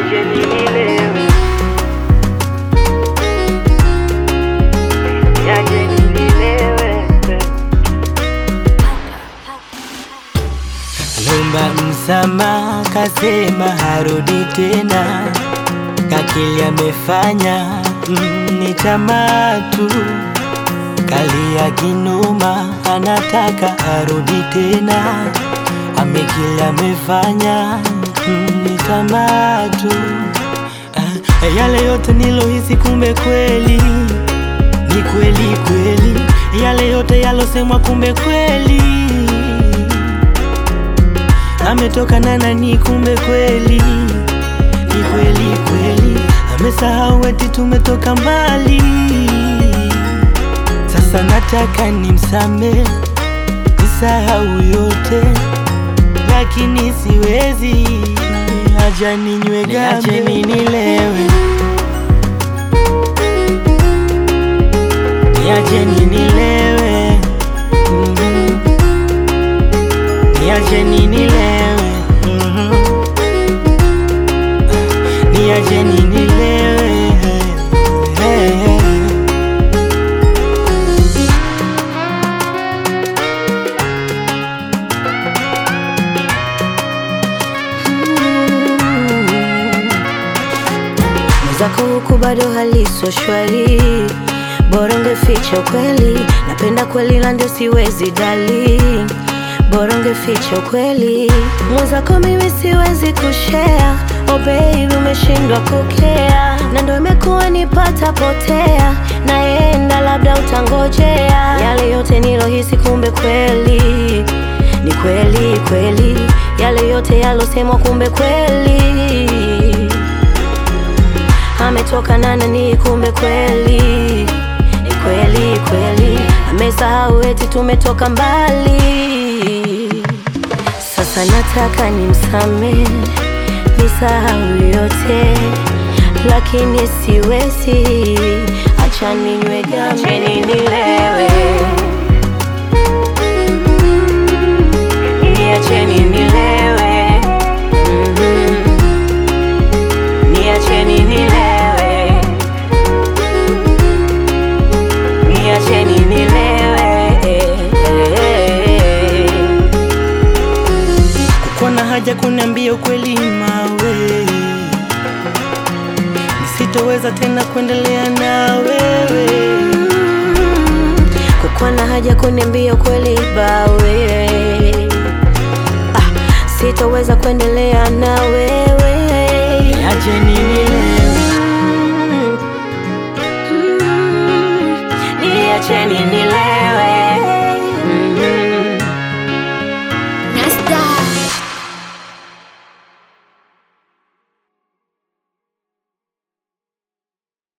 niacheni nilewe, niacheni nilewe. Lomba msamaha, kasema harudi tena, kakili amefanya mm, ni tamaa tu, kalia kinuma, anataka arudi tena, amekili amefanya mm, ni tamaa tu. Ah, yale yote nilohisi, kumbe kweli ni kweli kweli, yale yote yalosemwa, kumbe kweli ametoka na nani, kumbe kweli ni kweli kweli, amesahau eti tumetoka mbali. Sasa nataka nimsame, nisahau yote, lakini siwezi, acha ninywe gambe, niacheni nilewe, niacheni nilewe, mhm. Niacheni nilewe, mhm. Niacheni nilewe, hey, hey. Mwenzako huku bado haliso shwari, bora ungeficha ukweli. Napenda kweli la ndio siwezi dali, bora ungeficha ukweli. Mwenzako mimi siwezi kushare, oh baby umeshindwa kukea, na ndo imekuwa nipata potea, naenda labda utangojea. Yale yote nilohisi, kumbe kweli ni kweli kweli, yale yote yalosemwa, kumbe kweli ametoka na nani, kumbe kweli ni kweli kweli, amesahau eti tumetoka mbali. Sasa nataka nimsame, nisahau yote, lakini siwezi, acha ninywe gambe, Niacheni nilewe, niacheni nilewe, Mhm. niacheni nilewe, niacheni nilewe. Kukuwa na haja kuniambia ukweli mawe, nisitoweza tena kuendelea na wewe. kukuwa na haja kuniambia ukweli bawe, ah, sitoweza kuendelea na wewe. Niacheni nilewe, Mm, mm, Niacheni nilewe.